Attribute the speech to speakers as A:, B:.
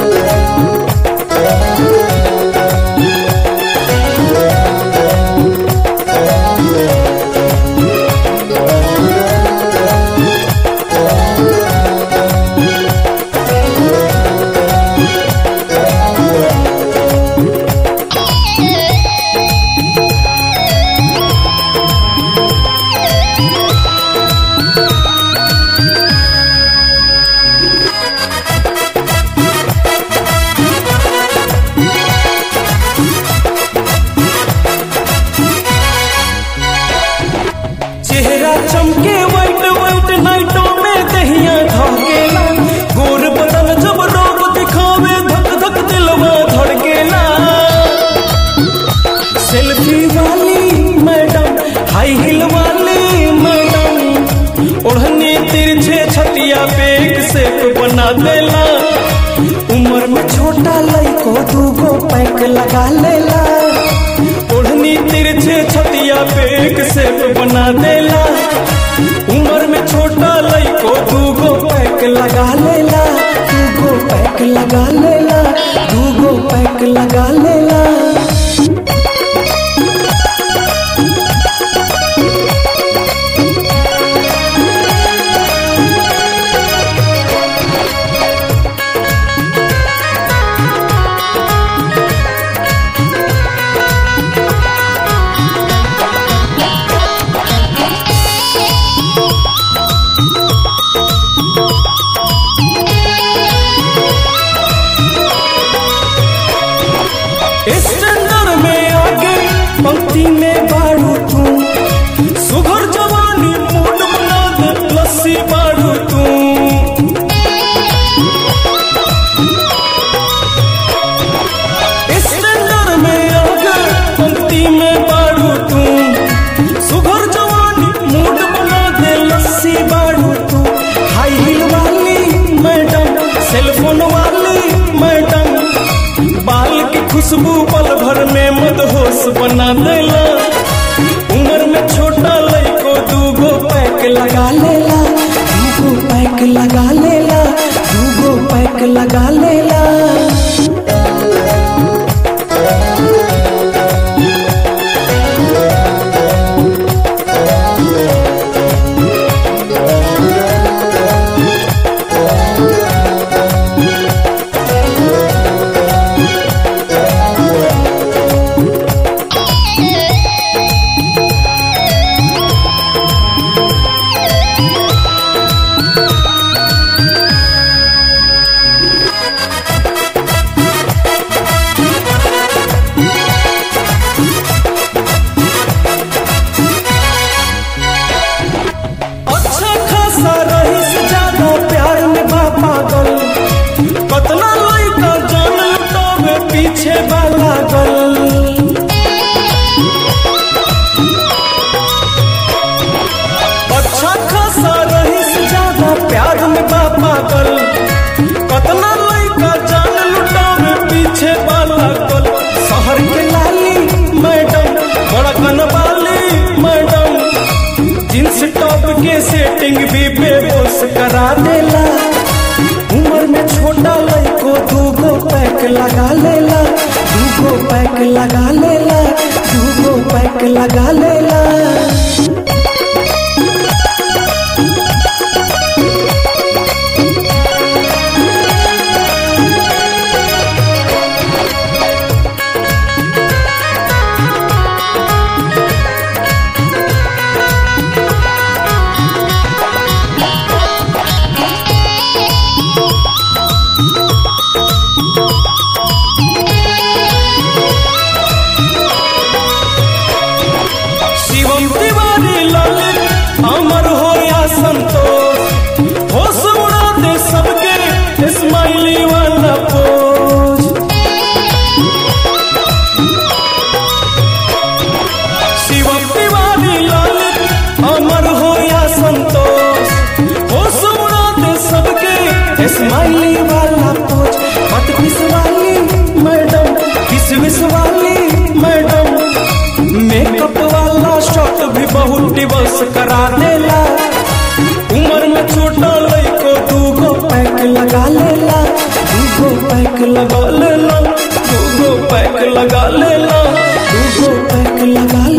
A: चेहरा चमके white white नाइटों में दहिया धड़केला गोर बदन जब रोब दिखावे धक धक दिलवा धड़केला सेल्फी वाली मैडम हाई हिल वाली मैडम ओढ़नी तिरछे छतिया पे एक सेप बना देला उम्र में छोटा लइको दूगो पैक लगा लेला ओढ़नी तिरछे छतिया पे एक सेप बना देला उम्र में छोटा लइको दूगो पैक लगा लेला दूगो पैक लगा लेला दूगो पैक लगा लेला स्टैंडर में आगे पंक्ति में बाड़ू तू सुघर जवानी मूड बना दे लस्सी बाड़ू तू स्टैंडर में आगे पंक्ति में बाड़ू तू सुघर जवानी मूड बना दे लस्सी बाड़ू तू हाई हिल वाली मैडम सेलफोन वाली मैडम बाल की खुशबू पल भर में मदहोश बना देला उम्र में छोटा लइको दूगो पैक लगा लेला दूगो पैक लगा लेला दूगो पैक लगा लेला अच्छा खासा रही से ज्यादा प्यार में बा पागल कतना लइका जान लुटावे पीछे बा लागल अच्छा खासा रही से ज्यादा प्यार में बा पागल कतना लइका जान लुटावे पीछे बा लागल शहर के लाली मैडम बड़कन वाली मैडम जींस टॉप के सेटिंग भी बेबोस करा देला उम्र में छोटा लइको दूगो पैक लगा लेला दूगो पैक लगा लेला दूगो पैक लगा लेला शिवम तिवारी ललित अमर हो या संतोष होश उड़ा दे सबके स्माइली वाला पोज शिवम तिवारी ललित अमर हो या संतोष होश उड़ा दे सबके स्माइली वाला पोज मत किस वाली मैडम किस विस वाली मैडम मेकअप वाला शॉट भी बहुत दिवस करा देला उम्र में छोटा लइको दूगो पैक लगा लेला दूगो पैक पैक लगा लेला दूगो पैक लगा लेला दूगो पैक लगा